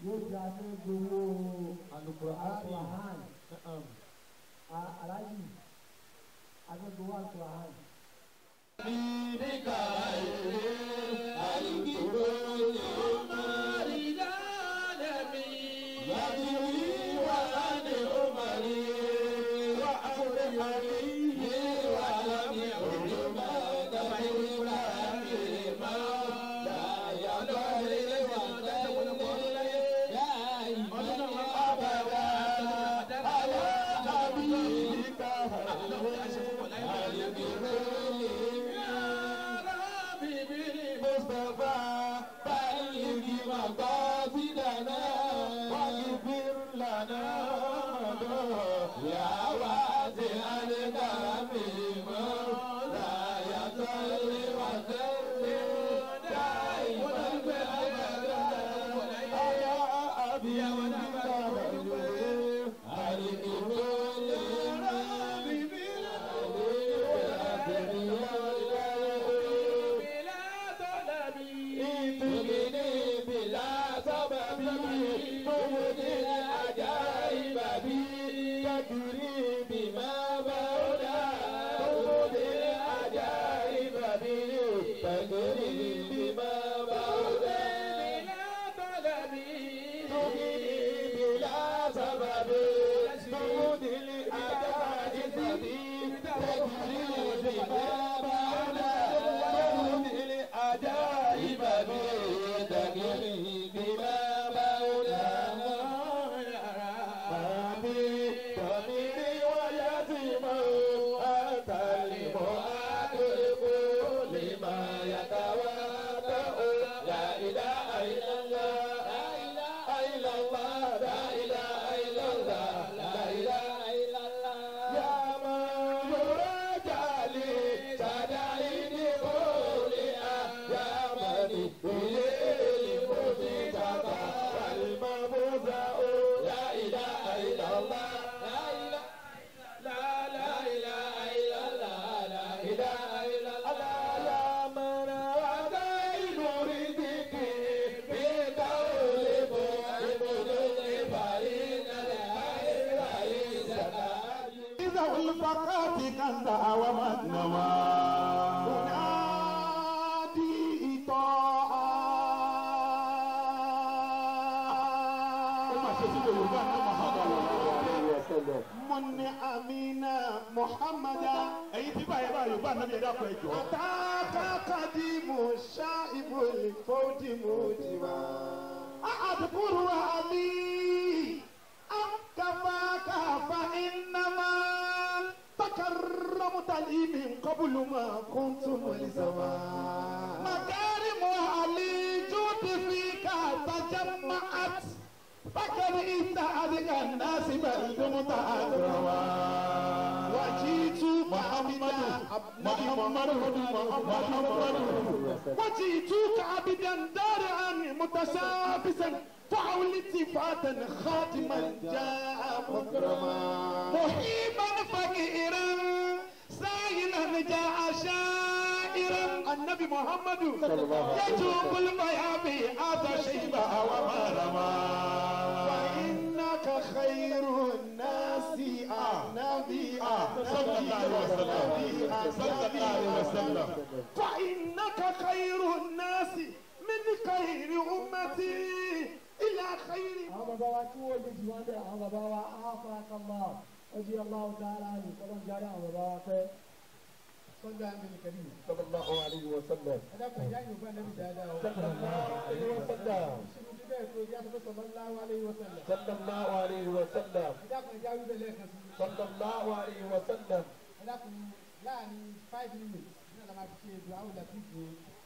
yóò di àti gbowó Al-Qur'ani. Al-Qur'an Na'am. A- aláàjì àti gbowó Al-Qur'an. الفقات كنز ومدنوى أنادي طاعة من أمينا محمدا ẹ̀yin tí báyìí báyìí bá nàbí ẹ̀dá kọ ẹ̀jọ̀. أتاك قديم شائب الفوت موتما أذكر علي أم كفاك فإنما تكرمت لي من قبل ما كنت ملزما مكارم علي جود فيك تجمعت فكر إنت أذكى الناس بل دمت أكرما وجيت محمد محمد محمد وجئتك عبدا دارعا متشابسا فعل التفاتا خاتما جاء مكرما محيبا فقيرا سائلا جاء شائرا النبي محمد يجوب الميامي هذا شيبا ومرما فإنك خير الناس نبي صلى الله عليه وسلم صلى الله عليه وسلم فإنك خير الناس من خير أمتي إلى خير àwọn bàbá wa tí wọ́n lè jù wọ́n bẹ̀ àwọn bàbá wa afakallah ọdí aláwọ̀ tààrà ní kọ́lọ́n jáde àwọn bàbá wa pẹ́ sọ́jà ń bẹ̀rẹ̀ kẹ́lí. sallallahu alayhi wa sallam. ẹ dákun ìyá yóò bá nẹ́bí dáadáa o. sallallahu alayhi wa sallam. ìṣèlú ti bẹ́ẹ̀ tó yá tó sallallahu alayhi wa sallam. sallallahu alayhi wa sallam. ẹ dákun ìjà wíbẹ̀ lẹ́ẹ̀kan sí. sallallahu alayhi wa sallam. ẹ dákun láàrin five minutes ní ọ̀la máa fi ṣe ètò àwọn ìlà fífi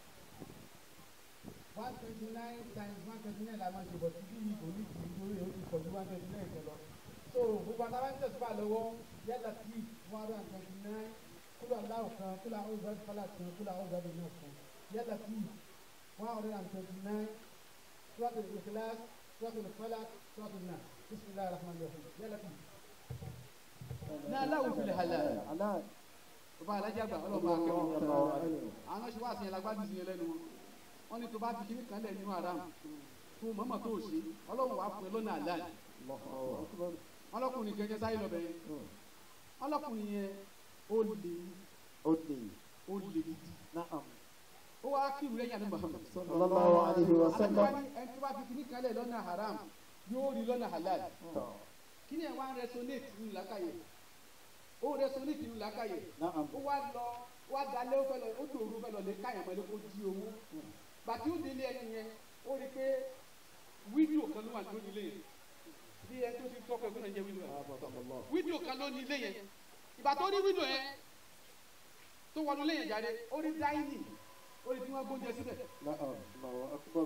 one twenty nine times one twenty nine la máa ṣe bọ̀ sí bí ìbò ní ìdí nítorí èyí ti pọ̀ ju one twenty nine kan lọ. so gbogbo àtàwọn ẹni tẹ̀síwá lọ́wọ́ yálà tí one hundred and twenty nine kúlọ̀ aláwọ̀ kan kúlọ̀ àwọn ìbáraẹni fọlá kan kúlọ̀ àwọn ìbáraẹni náà kan yálà tí one hundred and twenty nine سورة الإخلاص سورة الفلق سورة الناس بسم الله الرحمن الرحيم يلا في náà láwùjọ fi halal ọba alájà gbà ọlọ́ba akẹ́wọ̀n àwọn ṣe wá sí yẹn lágbádùn sí yẹn lẹ́nu wọn wọn ní tó bá fi kíní kan lẹ̀ nínú haram tó mọ̀mọ́ tó ṣe ọlọ́run wàá fún ẹ lọ́nà àlàyé ọlọ́kùnrin kẹjẹ sáyé lọ bẹ́ẹ̀ ọlọ́kùnrin yẹn ó lè ó lè ó lè gidi na'am ó wá kírun lẹ́yìn àná Muhammad sallallahu alayhi wa sallam àlejò ẹni tó bá fi kíní kan lẹ̀ lọ́nà haram yóò rí lọ́nà halal tọ́ kíní ẹ̀ wá ń resonate nínú làákàyè ó resonate nínú làákàyè na'am ó wá lọ ó wá dalẹ̀ ó fẹ́ lọ ó dòru fẹ́ lọ lè káyàn pẹ̀lú kó jí owó bàtí ó délé ẹni yẹn ó rí pé fídíò kan ló wà lórí ilé yẹn bí ẹ tó ti tọ́kọ̀ ẹ̀gbọ́n náà jẹ́ fídíò yẹn fídíò kan ló ní ilé yẹn ìgbà tó rí fídíò yẹn tó wọnú ilé yẹn jáde ó rí dáínì ó rí tí wọ́n gbóúnjẹ síbẹ̀ na'am Allahu akbar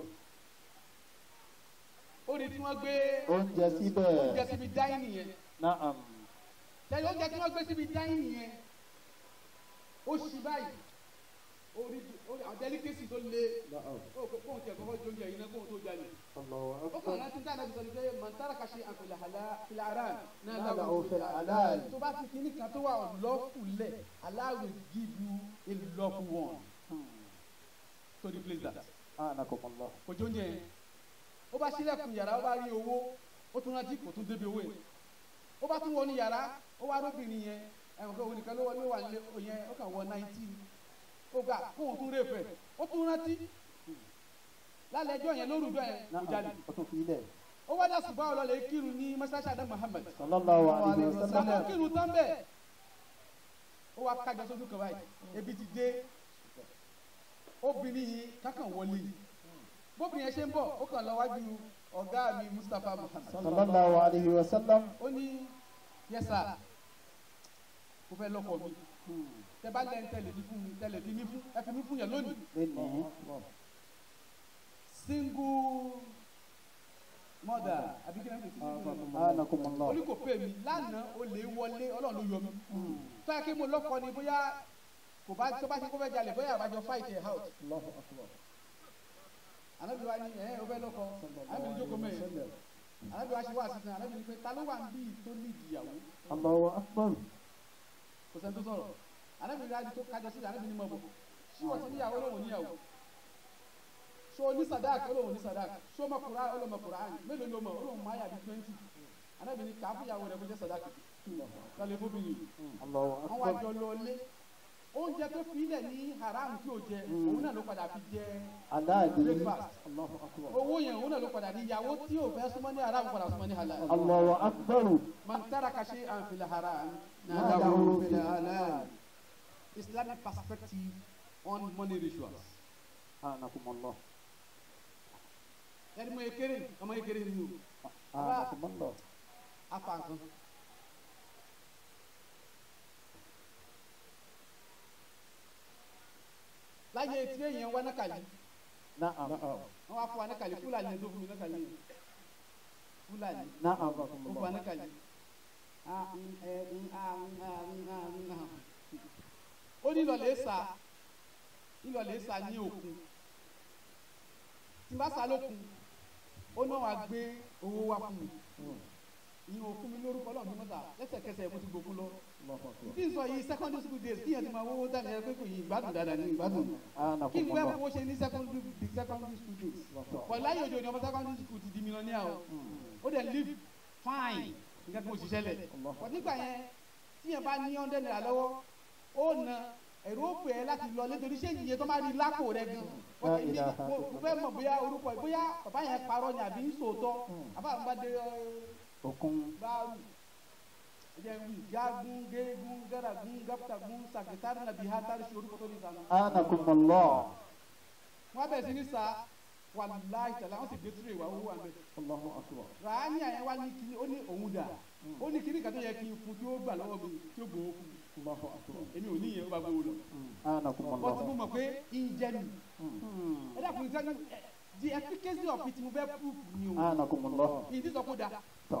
ó rí tí wọ́n gbé oúnjẹ oúnjẹ síbẹ̀ síbi dáínì yẹn na'am lẹ́yìn oúnjẹ tí wọ́n gbé síbi dáínì yẹn ó ṣì báyìí ó rí ó rí àwọn delicacy tó le na'am ó kó kóhun tiẹ̀ kọ́kọ́ jó oúnjẹ yìí náà kóhun tó jalè Allahu ó kàn akbar láti dáná bisọ ni pé mọ̀ntàrà kàṣe àfẹlẹ̀ àlá filẹ̀ aran náà Náà láwọn làwọn òfin fil àlá halal. tó bá fi kíní kan tó wà lawful lẹ̀ Allah will give you a lawful one to replace that anakumullah kò jó oúnjẹ yẹn ó bá sílẹ̀kùn yàrá ó bá rí owó ó tún rántí kò tún débi owó yẹn ó bá tún wọnú yàrá ó wá róbìnrin yẹn ẹ̀wọ̀n kó onìkan ló wọlé wà nílé ó yẹn ó kàn wọ náìtì ó gbà kóhun tún rèéfẹ̀ ó tún rántí lálẹ́ ẹjọ́ yẹn lórúkọ yẹn kò na'am jalè ó tún fi ilẹ̀ ó wá dá ṣùgbọ́n ọlọ́lẹ̀ kírun ní mọ́ṣáláṣí àdá Muhammad sallallahu alayhi wa sàmọ́ sallam kírun tán bẹ́ẹ̀ ó wá kájọ sójú kan báyìí ebi ti dé obìnrin yìí kákan wọlé bóbìnrin yẹn ṣe ń bọ̀ ó kàn lọ wájú ọ̀gá mi Mustapha Muhammad sallallahu alayhi wa sallam ó ní yẹsà mo fẹ́ lọ́kọ mi tẹ bá lẹ́nu tẹ̀lé ní fún mi tẹ̀lé ní fún ẹ fi mí fún yẹn lónìí lẹ́nìí single mother àbí kí ni wọ́n fi sí anakumullah orí kò pè mí lánàá o lè wọlé ọlọ́run ló yọ mí tó yẹ kí mo lọ́kọ ni bóyá kò bá tó bá ṣe kó fẹ́ jalè bóyá àbájọ fight ẹ̀ out Allahu akbar anabi wa ni ẹ o fẹ́ lọ́kọ anabi ni jókòó mẹ́rin anabi wa ṣe wá sí anabi ni pé ta ló wà ń bí tó ní ìdìyàwó Allahu akbar kò sẹ́ni tó sọ̀rọ̀ anabi ni adi tó kájọ sí anabi ni mọ̀ bọ̀ ṣé wọ́n ti níyàwó lóhùn níyàwó ṣé o ní sadak olóhùn ní sadak ṣé o mọ kura olóhùn kura mélòó ló mọ olóhùn máa yà bí twenty anabi ni kàá fún ìyàwó rẹ kó jẹ́ sadak lọ́lẹ̀ fóbìnrin Allahu wọ́n wá akbar jọ lọ lé oúnjẹ tó fi ilẹ̀ ní haram tí o jẹ òun náà ló padà fi jẹ aláàdì breakfast Allahu akbar owó yẹn òun náà ló padà ní ìyàwó tí o fẹ́ súnmọ́ ní haram padà súnmọ́ ní halal. Allahu akbar man taraka shay'an fil haram Nadahu nadahu fil fil halal. Islamic perspective on money rituals. anakumullah ẹni mo ye kéré ọmọ ye kéré ni o anakumullah afa nǹkan. láyé tí èèyàn wá nákàlí na'am wọn wá fún wa nákàlí fúlàní ẹni tó fún mi nákàlí yẹn fúlàní na'am ó fún wa anakumullah nákàlí. Ah, mm, eh, mm, ah, mm, ah, mm, ah, mm, ah. ó ní ìlọ̀lẹ́ sá ìlọ̀lẹ́ sá ní òkun tí n bá sá lókun ó náà wá gbé owó wá fún mi ìyẹn òfin mi lórúkọ náà ní mọ́tà lẹ́sẹ̀kẹsẹ̀ mo ti gbókun lọ Allahu akbar bí n sọ yìí secondary school days kíyàn ti máa wọ́wọ́ dání ẹ pé kò yí ìgbádùn dáadáa ní ìgbádùn kí ni wẹ́n anakumullah fowó ṣe ní secondary the secondary school days pọ̀ láyé òjò ni ọmọ secondary school ti di millionaire o ó dẹ̀ live fine nǹkan kan ò ṣiṣẹ́ lẹ̀ pọ̀ nígbà yẹn tíyẹn bá ní hundred naira lọ́wọ́ ó na ẹ̀rọ ó pè é láti lọ nítorí ṣé ìyẹn tó máa rí lápò rẹ gan La ilaha mo mo fẹ́ mọ̀ bóyá orúkọ ẹ̀ bóyá bàbá yẹn parọ́ ni àbí sòótọ́ àbá àwọn bá dé ọ́ òkun báàrù jẹun jagun gegun garagun gaptagun sakitari nabi hatari si orúkọ tó ní sanu. anakumullah wọn bẹ sí ní sa wàláì tẹlẹ wọn sì gbé tìrẹ ìwà owó àgbẹ. Allahu akbar ràánì àyẹn wá ní kíní ó ní òun dà ó ní kíní kan tó yẹ kí n fún tí ó gbà lọ́wọ́ mi tí ó gbowó fún mi Allahu akbar èmi ò ní ìyẹn ó bá gbowó lọ. anakumullah bọ́sí mo mọ̀ pé ìjẹnu ẹ dàpọ̀ ìjẹnu the efficacy of it mo fẹ́ proof ni o anakumullah ìdí sọ kó da tọ́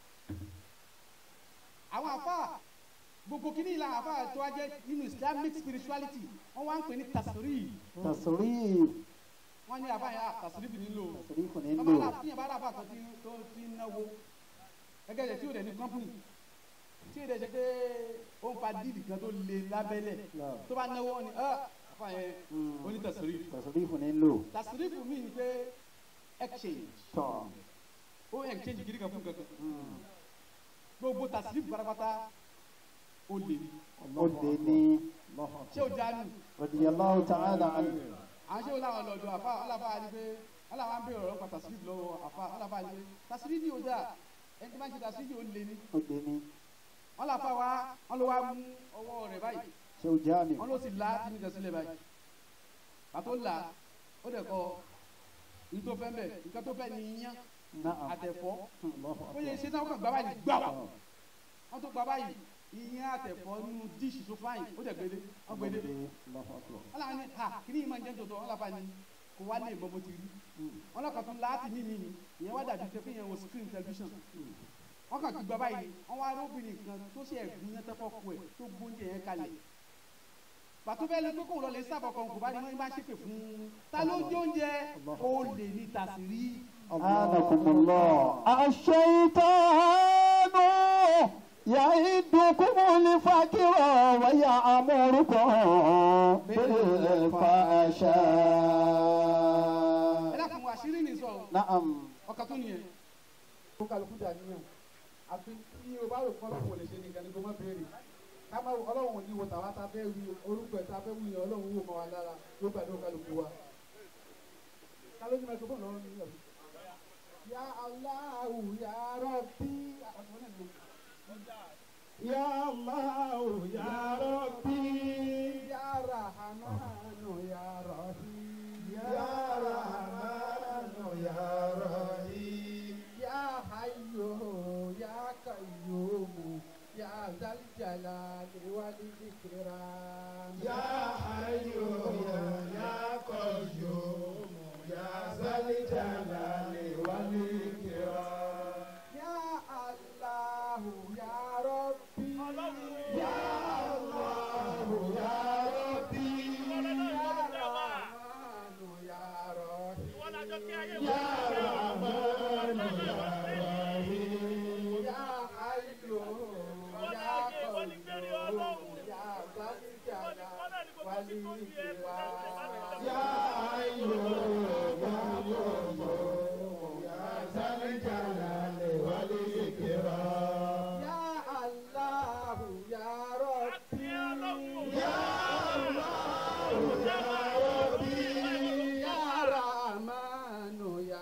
àwọn afa gbogbo kìíní ìlà afa tó wá jẹ nínú islamic spirituality wọn wá ń pè ní tasiri tasrif wọn ní afa yẹn ah, tasiri fi nílò tasrif ọba nílò náà tíyẹn bá rà bá kan tí tó ti ń náwó gẹ́gẹ́ bí tí o dẹ̀ ní company tí o dẹ̀ ṣe pé ó ń fa díìlì kan tó le lábẹ́lẹ̀ tó bá náwó wọn ni ah, afa yẹn ó ní tasiri tasrif nílò tasiri fún mi ni pé exchange tọ́ ó exchange gidi kan fún kankan gbogbo tasirifu pátápátá ó lè ní ó lè ní ṣé o jánu radiyallahu ta'ala anhu àwọn ṣé o láwọn lọ́dọ̀ àfa ọlọ́fà ni pé ọlọ́fà ń bèrè ọ̀rọ̀ pa tasirifu lọ́wọ́ àfa ọlọ́fà ni pé tasirifu ni o dáa ẹni tí wọ́n ṣe tasirifu ó lè ní ó lè ní ọlọ́fà wa wọ́n ló wá mú ọwọ́ rẹ̀ báyìí ṣé o jáde wọ́n ló sì la tìmí jẹ sílẹ̀ báyìí pàtó là ó dẹ̀ kọ ní tó fẹ́ bẹ̀ nǹkan tó fẹ́ ní iyán náà àtẹ̀fọ́ Allahu ó yẹ akbar. ṣe náà kàn gbá báyìí gbà wá wọ́n tó gbá báyìí iyán àtẹ̀fọ́ nínú díṣì tó fáyìn ó dẹ̀ gbélé wọ́n gbélé Allahu akbar. wọ́n làwọn ní ha kí ni ìmọ̀ jẹ́ tòótọ́ wọ́n làbá ni kò wá lè bọ́ bó ti rí wọ́n lọ́kàn tún láti mímí ni ìyẹn wá dàbí pé kéèyàn wo screen television wọ́n kàn ti gbá báyìí wọ́n wá róbìnrin kan tó ṣe ẹ̀gún yẹn tẹ́fọ́ kú ẹ̀ tó gbóúnjẹ yẹn kalẹ̀ pàtó bẹ́ẹ̀ ló pé kóun lọ lè sábà kan kò bá ní wọ́n bá ṣépè fún un ta ló jó oúnjẹ ó lè ní tàṣírí Anakumullah. Ash-shaytanu ya'idukum al-faqra wa ya'murukum bil-fahsha. ẹ dákun àṣírí ní sọ Na'am. ọkà tó nìyẹn kó kálukú dà níyàn àfi tí o bá rò kọ́ lọ́wọ́ lè ṣe nìkan ni kò má béèrè ká má ọlọ́run ò ní wo tàwa ta fẹ́ wí orúkọ ẹ̀ ta fẹ́ wí yẹn ọlọ́run wò mọ́ wa lára yóò gbàdúrà kálukú wa. kálójú mẹ́tò fún ọlọ́run ní ìyàwó. ya Allahu ya Rabbi. Ya Allah, Ya Rabbi. ya Rahmanu ya Rahim. Ya Rahmanu, Ya Rahim. ya Hayyu ya Qayyum ya Zal Jalali wal Ikram. Ya Hayyu, Ya Ya Qayyum, Ya Zal Jalali wal Ikram. Ya Allah ya Rabbi Ya Allah, Ya Rabbi. ya Rahmanu ya Rahim Ya Rahman, Ya Rahim. ya Hayyu ya Qayyum ya Zal Jalali wal Ikram Ya Hayyu, Ya Qayyum, Ya Zal Jalali wal Ikram. Ya Allah ya Rabbi Ya Allah, Ya Rabbi. ya Rahmanu ya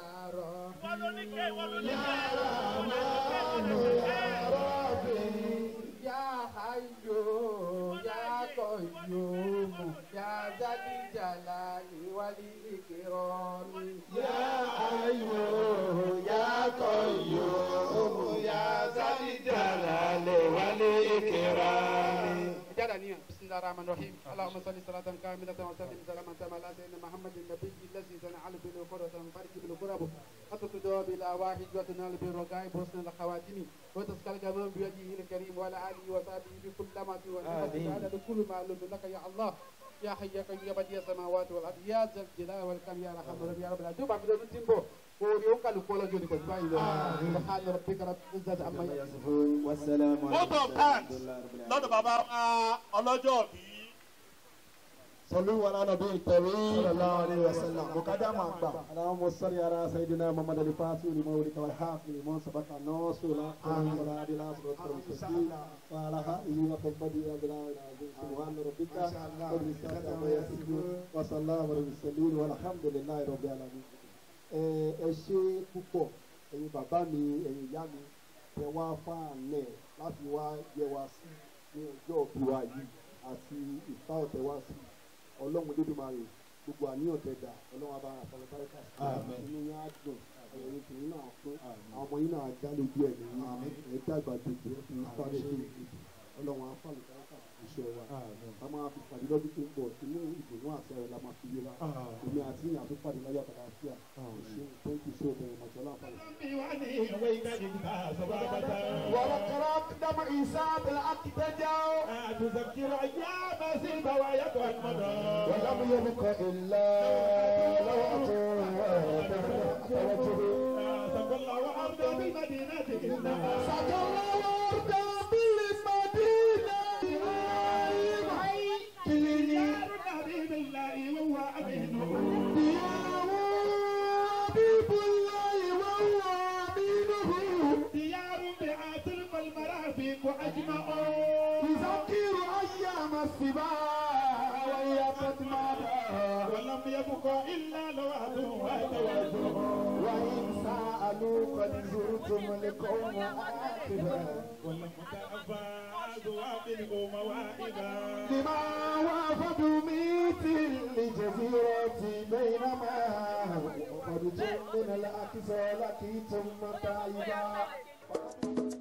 Rahim Ya Rahman, Ya Rabbi. Ya Hayyu ya Qayyum ya Zal Jalali wal Ikram Ya Hayyu, Ya Qayyum, Ya Zal Jalali wal Ikram. جل نية بسم الله الرحمن الرحيم اللهم صل صلاة كاملة وسلم سلاما تاما على سيدنا محمد النبي الذي تنعل به القرى وتنفرج به القرب وتتدعى بالأواحد وتنال به الرقائب وحسن الخواتم وتسقى الجمال بيده الكريم وعلى آله وصحبه بكل لمعة ونفس على كل معلوم لك يا الله يا حي يا قيوم يا بديع السماوات والأرض يا ذا الجلال والإكرام يا رحمن الرحيم يا رب العالمين دوبا بدون تيمبو orí ó kálukú ọlọ́jọ́ ní pẹ̀lú báyìí lọ subhana rabbika rabbil izzati amma yasifun most of times lọ́dọ̀ bàbá wa ọlọ́jọ́ bí صلوا على نبي الكريم صلى الله عليه وسلم مقدما اللهم صل على سيدنا محمد الفاتح لمولك والحافظ لمن سبق الناصر لا ولا عدل اصبر المستقيم وعلى اله وصحبه اجمعين العظيم سبحان ربك رب العزه عما يصفون وصلى الله على المرسلين والحمد لله رب العالمين ẹ ṣe púpọ̀ ẹ̀yin bàbá mi ẹ̀yin ìyá mi ẹ wá fáànẹ̀ láti wá yẹ wá sí ní ọjọ́ òbí wa yìí àti ìfá ọ̀tẹ̀ wá sí ọlọ́run lódùmarè gbogbo àníyàn tẹ dà ọlọ́run abára àfọlọ́bárẹ́kà sí inú yín á dùn ẹ̀yin tìyín náà fún àwọn ọmọ yín náà já lójú ẹ̀ nìyí ẹ̀ dàgbà dèjì ẹ̀ fi sáré tó ìdìbò ọlọ́run afọlọ́bárẹ́kà iṣẹ́ wa a máa fi pàdé lọ́dún tó ń bọ̀ inú ìdùnnú àti ẹ̀rọ la máa fi yé wa èmi àti ìyàn tó pàdé láyọ̀ àtàlà àfíà ṣe thank you so very much ọlọ́run afọlọ́. ولقد قدم عيسى بالحق تجاو تذكر أيام سيب ويقعد مدى ولم يبق إلا لوعة سقى الله أرض بالمدينة إنها سقى الله أرضا بالمدينة ديار النبي بالله وهو أمين ديار حبيب الله وهو أمينه ديار بعاتل المرافق أجمعون يذكر أيام السباع وهي قد مضى ولم يبق إلا لوعد وتوازن وإن سألوا قد زرتم القوم آخرا ولم تأبى ذواب مواعبا لما وافدوا مثل الجزيرة بينما قد جئ من الأقصى لقيتم متاعبا